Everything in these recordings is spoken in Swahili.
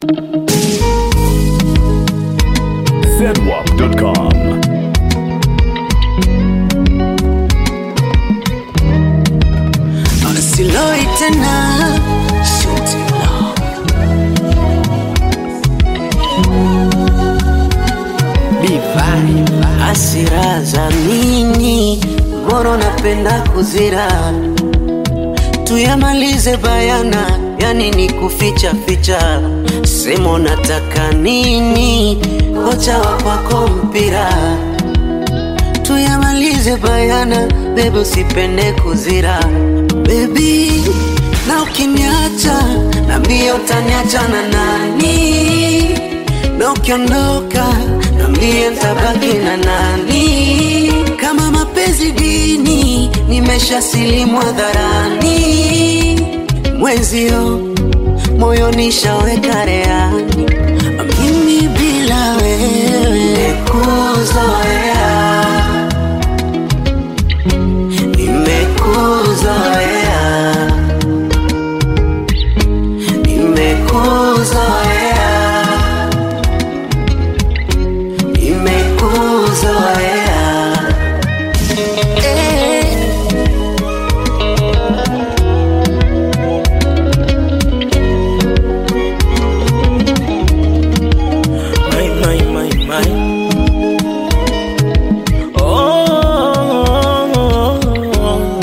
zedwap.com. Siloi tena Shuti love. Divai Hasira za nini Mbona napenda kuzira Tuyamalize bayana Yani ni kuficha ficha Semo nataka nini Kocha wa kwako mpira tuyamalize bayana, bebe usipende kuzira bebi, na ukiniacha na mbio utaniacha na nani? Na ukiondoka na mbio ntabaki na nani? Kama mapenzi dini, nimesha silimu hadharani, mwenzio moyo nishaweka reani, mimi bila wewe kuzoea nimekuzoea nimekuzoea nimekuzoea eh. My, my, my, my. Oh,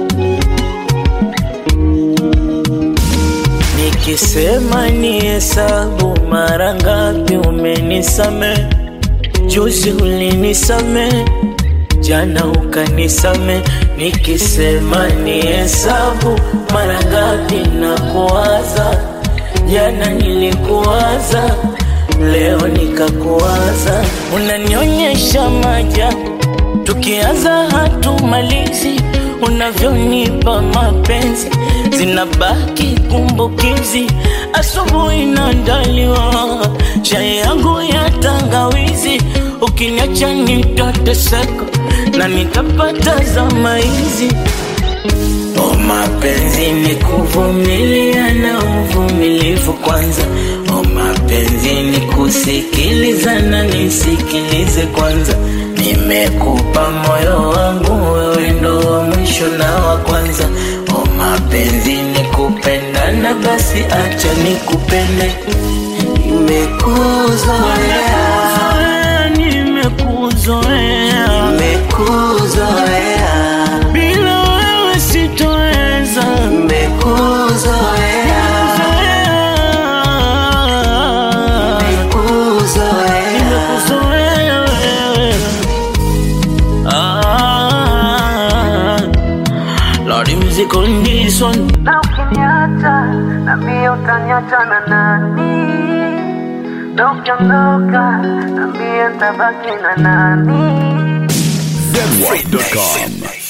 nikisema ni hesabu mara ngapi umenisame, juzi ulinisame, jana ukanisame. Nikisema ni hesabu mara ngapi na kuwaza, jana nilikuwaza leo nikakuwaza, unanionyesha maajabu, tukianza hatumalizi, unavyonipa mapenzi zinabaki kumbukizi, asubuhi naandaliwa chai yangu ya tangawizi, ukiniacha nitateseka na nitapata zama hizi. O mapenzi ni kuvumilia na uvumilivu kwanza. O mapenzi ni kusikiliza na nisikilize kwanza. Nimekupa moyo wangu, wewe ndo wa mwisho na wa kwanza. O mapenzi ni kupendana, basi acha nikupende. nimekuzoea Nimekuzoea, nimekuzoea bila wewe sitoweza. nimekuzoea nimekuzoea Nimekuzoea wewe. Ah, Lordy music on this one. na ukiniacha na mbio utaniacha na nani? Na ukiondoka na mbio ntabaki na nani? zedwap.com.